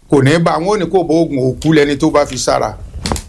kò ní bá wọn ò ní kó bọ oògùn òkú lẹni tó bá fi sára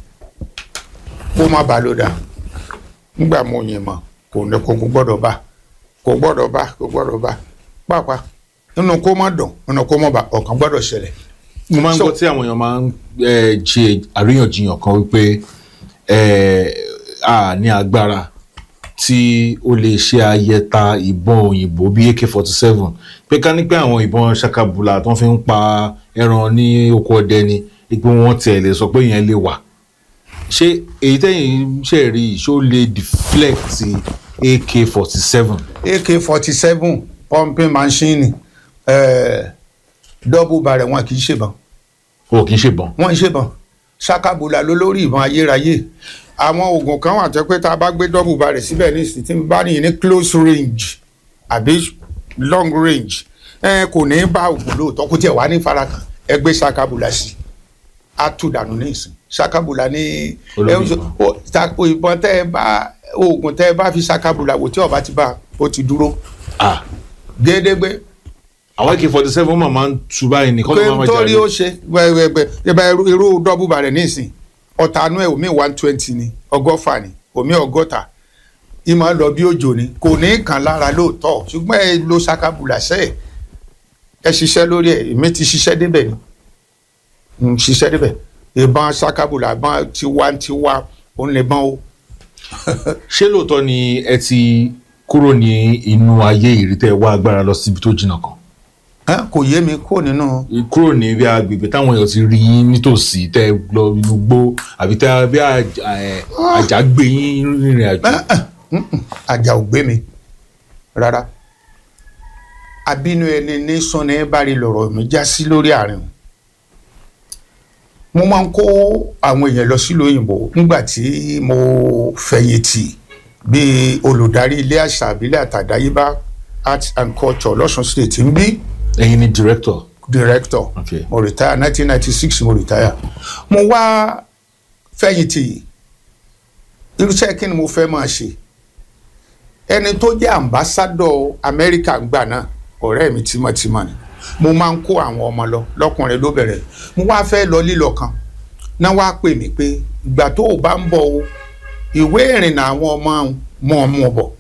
kó má bàa ló dà nígbà mo yìn mọ kò ní kó gbọ́dọ̀ bá kò gbọ́dọ̀ bá kò gbọ́dọ̀ bá pàápàá nínú kó má dùn nínú kó má bá ọ̀kan gbọ́dọ̀ ṣẹlẹ̀ mo máa ń So- gbọ́ tí àwọn èèyàn máa ń eh, ṣe àríyànjiyàn kan wípé eh, a ní agbára tí ó lè ṣe ayẹta ìbọn òyìnbó bíi ak forty seven pé ká ní pé àwọn ìbọn ṣakabula tó fi ń pa ẹran ní oko ọdẹ ni pé wọ́n tiẹ̀ lè sọ pé yẹn lè wà ṣé èyí tẹ́yìn ṣe rí i ṣó lè deflect ak forty seven ak forty seven pumping machine eh, double barrel wọn kì í ṣèbọn o kì í ṣèbọn wọn ń ṣèbọn ṣakabula ló lórí ìbọn ayérayé àwọn oògùn kan wà tó pé tá a bá gbé double barrel síbẹ̀ ní ìsìn tí n bá nìyí ní close range àbí long range ẹ kò ní bá oògùn lóòótọ́ kó tiẹ̀ wá ní farakàn ẹ gbé ṣakabula sí a tú dànù ní ìsìn ṣakabula ní Olórí ẹ ń sọ- ó, ta- ìbọn tẹ́ ẹ bá oògùn tẹ́ ẹ bá fi ṣakabula wò tí ọba ti bá ó ti dúró ah gédégbé àwọn ak forty seven máa ń tu báyìí ní pé kọ́ńtà máa nítorí jà ó ṣe gbẹgbẹgbẹ irú dọ́bù barẹ̀ nísìn ọ̀tànú ẹ̀ omi one twenty ni ọgọ́fà ni omi ọgọ́ta ìmọ̀ lọ bí òjò ni kò ní kàn lára lóòótọ́ ṣùgbọ́n ẹ lo sakabula sẹ́ ẹ̀ ẹ ṣiṣẹ́ lórí ẹ̀ èmi ti ṣiṣẹ́ débẹ̀ ni n ṣiṣẹ́ débẹ̀ ìbọn sakabula ìbọn tiwantiwa òun lè bọ́n o ṣé lóòótọ́ ni ẹ ti kúrò ní inú ayé ìrítẹ́ wá agbára lọ síbi tó jìnnà kan Ẹ́, kò yé mi kó nínú kúrò ní bí agbègbè táwọn èèyàn ti rí yín nítòsí tẹ lọ inú gbó àbí tẹ bí àjà ẹ, àjà gbé yín rìnrìn àjò àjà ò gbé mi rárá abínú ẹni ní sọnà bárí lọ̀rọ̀ mi já sí lórí àárín o. mo máa ń kó àwọn èèyàn lọ sílùú òyìnbó nígbà tí mo fẹ̀yìntì bíi olùdarí ilé àṣà àbílẹ̀ àtàdáyébá art and culture lọ́sùn state ń bí ẹ̀yin ni director director Okay. mo retire nineteen ninety six mo retire mo wá fẹ̀yìntì irúṣẹ́ kí ni mo fẹ́ máa ṣe ẹni tó jẹ́ ambassadọ̀ amẹ́ríkà gbà náà ọ̀rẹ́ mi tímọ́tímọ́ ni mo máa ń kó àwọn ọmọ lọ lọ́kùnrin ló bẹ̀rẹ̀ mo wá fẹ́ lọ lílọ kan náà wá pè mí pé ìgbà tó o bá ń bọ̀ o ìwé ìrìnnà àwọn ọmọ mọ̀ ọ́ mọ̀ bọ̀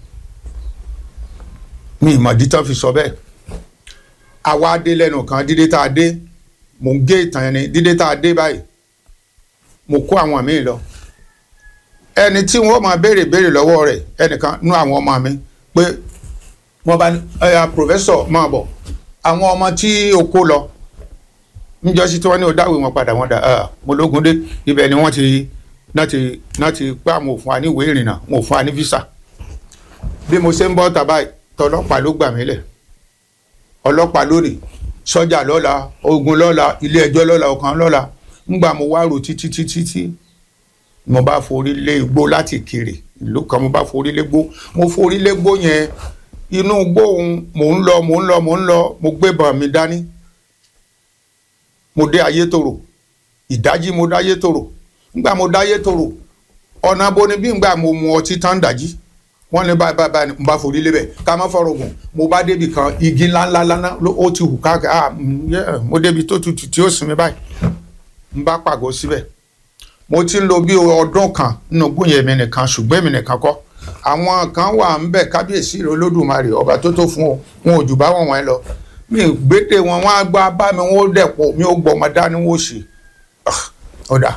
mi ìmọ̀ dítọ́ fi sọ bẹ́ẹ̀ àwa dé lẹ́nu kan dídé tá a dé mò ń gé ìtàn ẹni dídé tá a dé báyìí mo kó àwọn míì lọ ẹni tí wọ́n máa béèrè béèrè lọ́wọ́ rẹ̀ ẹnìkan nú àwọn ọmọ mi pé wọ́n bá ní ẹ̀yà pòfẹ́sọ̀ máa bọ̀ àwọn ọmọ tí o kó lọ níjọ́sí tí wọ́n ní o dáwé wọn padà wọ́n dà á mo lógun dé ibẹ̀ ni wọ́n ti náà ti náà ti pé àwọn òfin wa ní ìwé ìrìnnà wọn ò fún wa ní físà bí mo ṣe ń bọ́ tàbá tọlọ́pàá ló gbà mí lẹ̀ ọlọ́pàá lónìí sọ́jà lọ́la ogun lọ́la ilé ẹjọ́ lọ́la ọ̀kan lọ́la ńgbà mo wá rò títí títí tí mo bá forí lé igbó láti kiri ìlú kan mo bá forí lé gbó mo forí lé gbó yẹn inú igbó òun mò ń lọ mò ń lọ mò ń lọ mo gbébọn mi dání mo dé ayétòrò ìdájí mo dá ayétòrò ńgbà mo dá ayétòrò ọ̀nà boni bí ngbà mo mu ọtí tán dájí wọ́n ní báyìí báyìí báyìí mo bá forí lébẹ̀ ká má fọ̀rọ̀ gùn mo bá débi kan igi ńláńlá lánà ó ti hù káàkiri ah mm, yeah, mo débi tó tutù tí ó sinmi báyìí n bá pàgọ́ síbẹ̀ mo ti ń lo bí ọdún kan nínú gbóyè mi nìkan ṣùgbọ́n èmi nìkan kọ́ àwọn kan wà ń bẹ̀ kábíyèsí rẹ̀ olódùmarè ọba tó tó fún o wọn ò jù bá wọn wọn lọ mi ò gbédè wọn wọn á gbá bá mi wọn ó dẹ̀pọ̀ mi ò gbọ́ ọmọ dání wọn ó ṣe Ah, ọ̀dà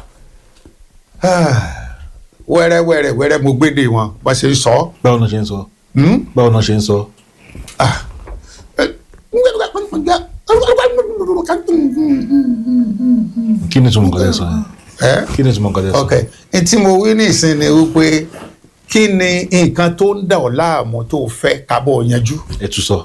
wẹ́rẹ́ wẹ́rẹ́ wẹ́rẹ́ mo gbédè wọn bá ṣe ń sọ ọ́. báwo náà ṣe ń sọ Hmm? báwo náà ṣe ń sọ kí ni túmọ̀ nǹkan tẹ́ sọ yẹn ẹ kí ni túmọ̀ nǹkan tẹ́ sọ ok n tí mo wí ní ìsìn ni wípé kí ni nǹkan tó ń dà ọ́ láàmú tó fẹ́ kábọ̀ yanjú. ẹ tún sọ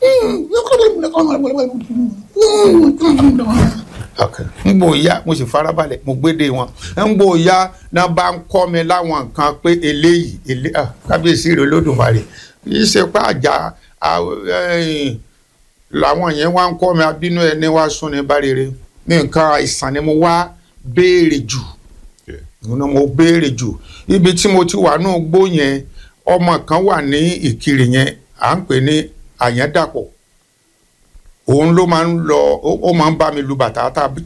ok n gbò ya mo sì farabalẹ̀ mo gbédè wọn n gbò ya náà bá ń kọ́ mi láwọn nǹkan pé eléyìí elé ah, kábíyèsí rẹ̀ olódùmarè kì í ṣe pé àjà ah, eh, làwọn yẹn wá ń kọ́ mi abínú ẹni wá sún ní bá rere ní nǹkan àìsàn ni mo wá béèrè jù ni mo béèrè jù ibi tí mo ti wà náà gbó yẹn ọmọ kan wà ní ìkirè yẹn à ń pè ní àyẹ́dàpọ̀ òun ló máa ń lọ ó ó máa ń bá mi lu bàtà tá a